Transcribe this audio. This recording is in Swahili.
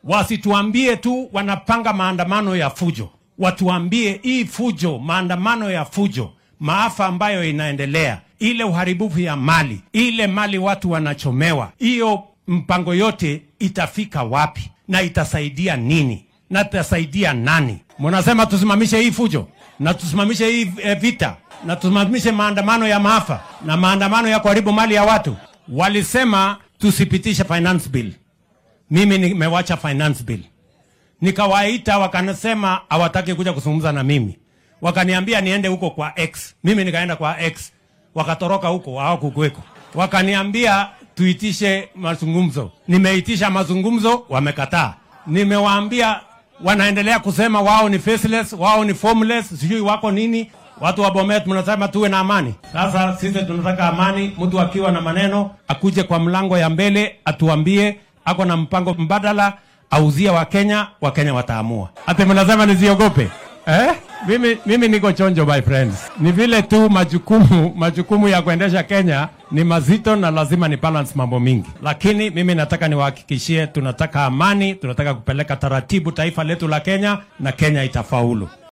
wasituambie tu wanapanga maandamano ya fujo, watuambie hii fujo, maandamano ya fujo, maafa ambayo inaendelea, ile uharibifu ya mali, ile mali watu wanachomewa, hiyo mpango yote itafika wapi na itasaidia nini na itasaidia nani? Mnasema tusimamishe hii fujo na tusimamishe hii e, vita na tusimamishe maandamano ya maafa na maandamano ya kuharibu mali ya watu. Walisema tusipitishe finance bill, mimi nimewacha finance bill, nikawaita wakanasema hawataki kuja kuzungumza na mimi, wakaniambia niende huko kwa X, mimi nikaenda kwa X, wakatoroka huko, hawakukweko, wakaniambia tuitishe mazungumzo. Nimeitisha mazungumzo, wamekataa. Nimewaambia wanaendelea kusema wao ni faceless, wao ni formless, sijui wako nini. Watu wa Bomet mnasema tuwe na amani. Sasa sisi tunataka amani. Mtu akiwa na maneno akuje kwa mlango ya mbele atuambie ako na mpango mbadala, auzie Wakenya, Wakenya wataamua. Ati mnasema nisiogope eh? Mimi, mimi niko chonjo my friends. Ni vile tu majukumu majukumu ya kuendesha Kenya ni mazito na lazima ni balance mambo mingi, lakini mimi nataka niwahakikishie, tunataka amani, tunataka kupeleka taratibu taifa letu la Kenya na Kenya itafaulu.